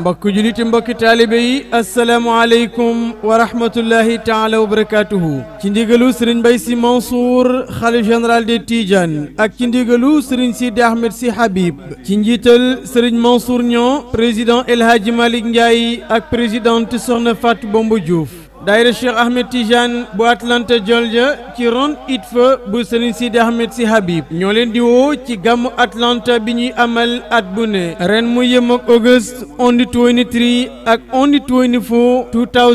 mbokk juliti mbokki taalibe yi asalaamualeykum wa rahmatullahi taala wa barakatuhu ci ndigalu sëriñ Mbay Si Mansour xalif général des Tidiane ak ci ndigalu sëriñ Sidi Ahmed Si Habib ci njiital sëriñ Mansour Niang président El Hadji Malick Ndiaye ak présidente Soxna Fatou Bomba Diouf daayira Cheikh Ahmed Tidiane bu Atlanta Georgia ci ron ITFA bu Serigne Sidi Ahmed si Habib ñoo leen di woo ci gàmmu Atlanta bi ñuy amal at bu ne ren mu yem ak August on the 23 ak on the 24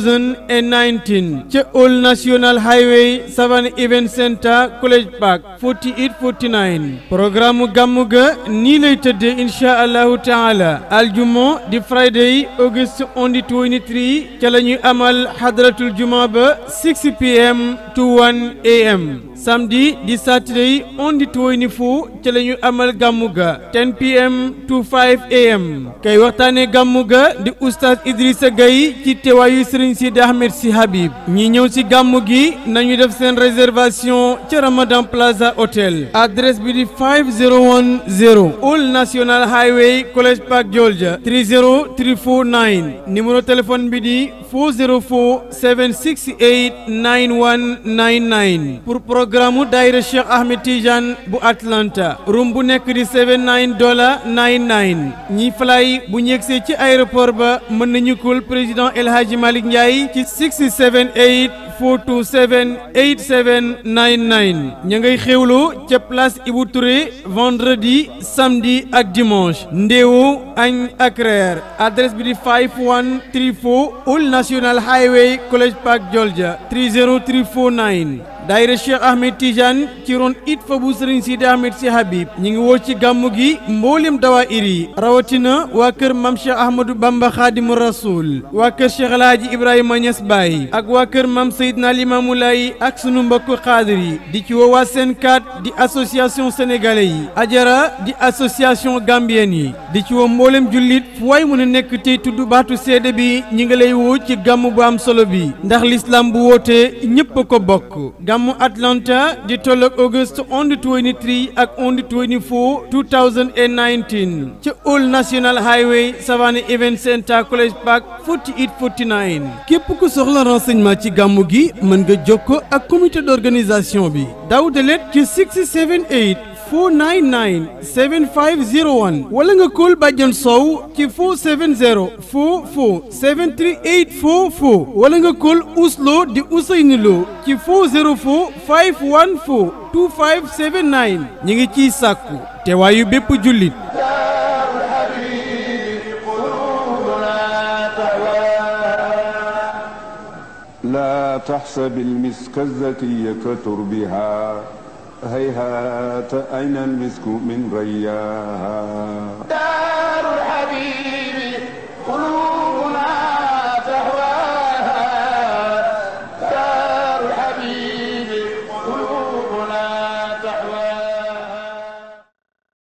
2019 ca Old National Highway Savannah Event Center College Park 4849 programme gàmmu ga nii lay tëddee incha allahu taala aljuma di Friday August on the 23 ca la ñuy amal xadrat tul juma ba 6 pm to 1 am samedi di saturday on the 24 ca la ñu amal gàmmu ga 10 pm to 5 am kay waxtaane gàmmu ga di oustaz Idrissa Gueye ci teewaayu Serigne Sidi Ahmed si Habib ñi ñëw si gàmmu gi nañu def seen réservation ca Ramadan Plaza Hotel adresse bi di 5010 Old National Highway College Park Georgia 30349 numéro téléphone bi di 404 768 9199 pour programme daayira Cheikh Ahmed Tidiane bu Atlanta room bu nekk di 79 dollar 99 ñi fly bu ñegsee ci aéroport ba mën nañu kul président El Hadji Malick Ndiaye ci 678 427 8799 ña ngay xewlu ca place Ibou Touré vendredi samedi ak dimanche ndéewu añ ak reer adresse bi di 5134 Old National Highway College Park Georgia 30349 daayira Cheikh Ahmed Tidiane ci ron it fa bu Serigne Sidi Ahmed si Habib ñi ngi woo ci gàmmu gi mboolem dawaayir yi rawatina waa kër mam Cheikh Ahmadou Bamba Khadimu Rasoul waa kër Cheikh El Hadji Ibrahima Niass Baye ak waa kër mam Seydina Limamou Laye ak sunu mbokku xaadir yi di ci woo waa Senkat di association sénégalais yi Ajara di association gambienne yi di ci woo mboolem jullit fu waay mën a nekk tey tudd baatu seede bi ñi ngi lay woo ci gàmmu bu am solo bi ndax l'islam bu wootee ñëpp a ko bokk gàmmu Atlanta di tolloog August on the 23 ak on the 24 2019 ca Old National Highway Savannah Event Center College Park 4849 képp ku soxla renseignement ci gàmmu gi mën nga jokkoo ak comité d'organisation bi daw dalet ci 678 499 7501 wala nga kóol bàjjan sow ci 470 44 73844 wala nga kóol uslo di Ousseynou Lo ci 404 514 2579 ñi ngi ciy sàkku teewaayu bépp jullit لا تحسب المسك الزكي كتربها هيهات أين المسك من رياها دار الحبيب قلوب